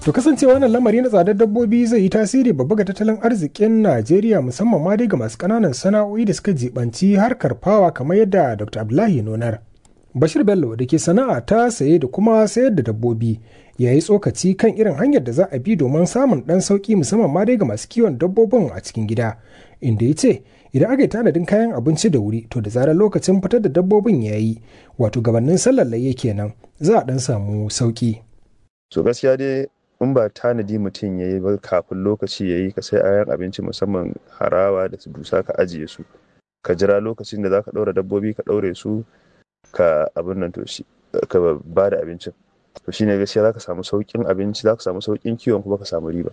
To kasancewa wannan lamari na tsadar dabbobi zai yi tasiri babba ga tattalin arzikin Najeriya musamman ma dai ga masu ƙananan sana'o'i da suka jibanci harkar fawa kamar yadda Dr. Abdullahi Nonar. Bashir Bello da ke sana'a ta saye da kuma sayar da dabbobi ya yi tsokaci kan irin hanyar da za a bi domin samun ɗan sauƙi musamman ma dai ga masu kiwon dabbobin a cikin gida. Inda ya ce idan aka yi tanadin kayan abinci da wuri to da zarar lokacin fitar da dabbobin ya yi wato gabanin sallar layya kenan za a ɗan samu sauƙi. So gaskiya dai in ba tanadi mutum ya yi ba kafin lokaci ya yi ka sai ayan abinci musamman harawa da su dusa ka ajiye su ka jira lokacin da za ka ɗaura dabbobi ka ɗaure su ka abin nan to shi ka ba da abincin to shine gaskiya za ka samu sauƙin abinci za ka samu sauƙin kiwon kuma ka samu riba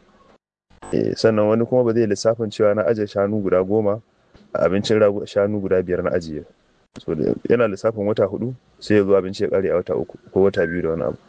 sannan wani kuma ba zai lissafin cewa na ajiye shanu guda goma a abincin shanu guda biyar na ajiye so yana lissafin wata hudu sai ya zo abinci ya kare a wata uku ko wata biyu da wani abu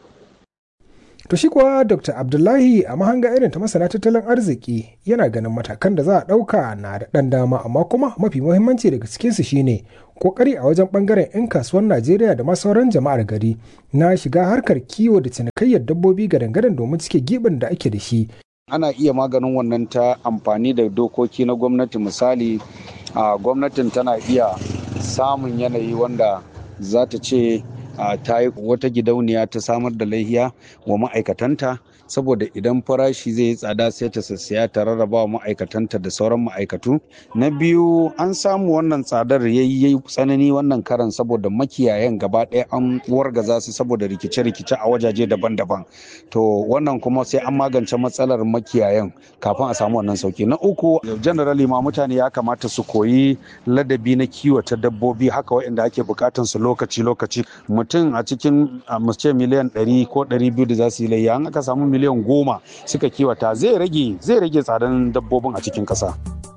To shi kuwa Dr. Abdullahi a mahanga irin ta masana tattalin arziki yana ganin matakan da za a ɗauka na da ɗan dama amma kuma mafi muhimmanci daga cikinsu shine kokari a wajen ɓangaren 'yan kasuwar Najeriya da ma sauran jama'ar gari na shiga harkar kiwo da cinikayyar dabbobi ga dangaren domin cike gibin da ake da shi. Ana iya maganin wannan ta amfani da dokoki na gwamnati misali a gwamnatin tana iya samun yanayi wanda za ta ce Uh, ta yi wata gidauniya ta samar da laihiya wa ma'aikatanta saboda idan farashi zai yi tsada sai ta sassaya ta rarraba wa ma'aikatanta da sauran ma'aikatu na biyu an samu wannan tsadar ya yi tsanani wannan karan saboda makiyayan gaba ɗaya an wargaza su saboda rikice-rikice a wajaje daban-daban to wannan kuma sai an magance matsalar makiyayan kafin a samu wannan sauki na uku generally ma mutane ya kamata su koyi ladabi na kiwata dabbobi haka waɗanda ake bukatan su lokaci-lokaci mutum a cikin ce miliyan 100 ko 200 da za su yi layya an aka samu miliyan goma suka kiwata zai rage zai rage tsadan dabbobin a cikin ƙasa.